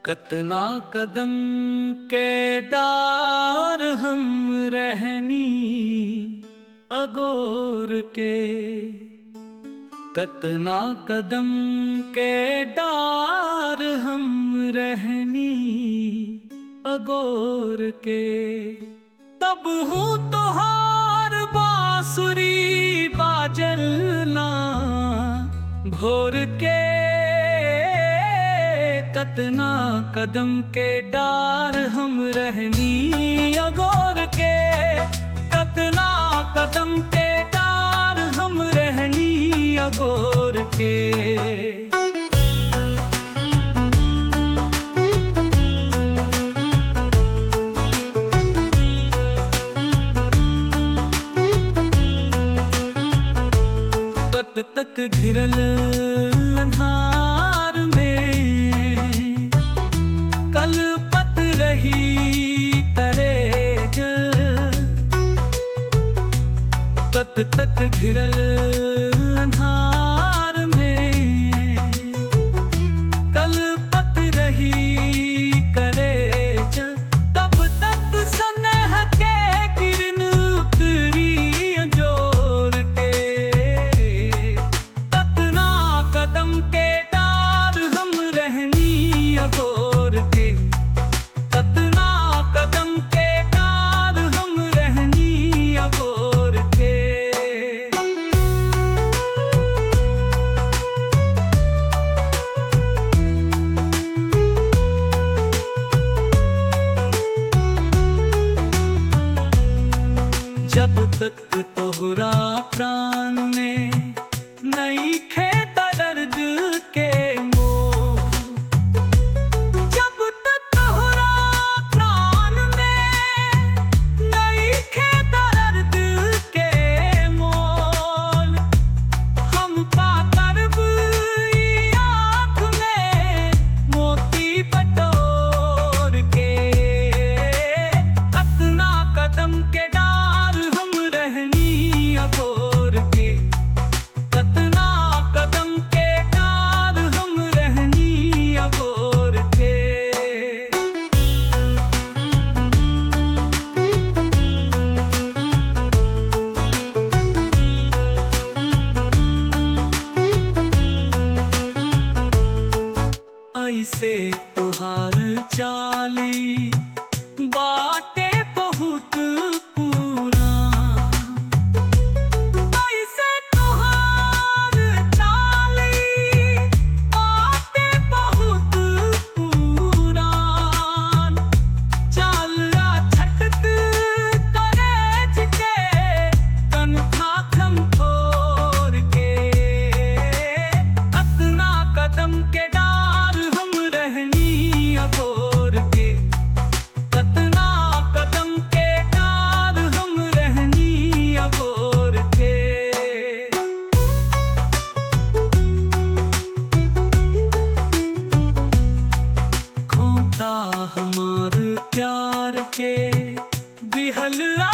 कतना कदम के डार हम रहनी अगोर के कतना कदम के डार हम रहनी अगोर के तब हूँ तोहार बांसुरी बाजलना भोर के कतना कदम के डार हम रहनी अगोर के कतना कदम के डार हम रहनी अगोर के तक तक घिरल अन्हार में कल पत रही तरे तक तक घिरल अन्हार में कल पत रही करे तब तक सनह के किरण उतरी जोर के कतना कदम के डार हम रहनी अगोर के कतना कदम के डार हम रहनी अगोर के जब तक तोहरा प्राण में नहीं खेता दर्द के मोह जब तक तोहरा प्राण में नहीं खेता दर्द के मोल हम पाकर ई आँख में मोती बटोर के कतना कदम के डार हम रहनी अगोर के कतना कदम के डार हम रहनी अगोर के ऐसे तुहार चाली बाटे बहुत पूरा ऐसे तुहार चाली बाटे बहुत पूरा चालरा छटक करेज के कनखा खम छोड़ के कतना कदम के डार हम रहनी अगोर के कतना कदम के डार हम रहनी अगोर के खोता हमार प्यार के बिहल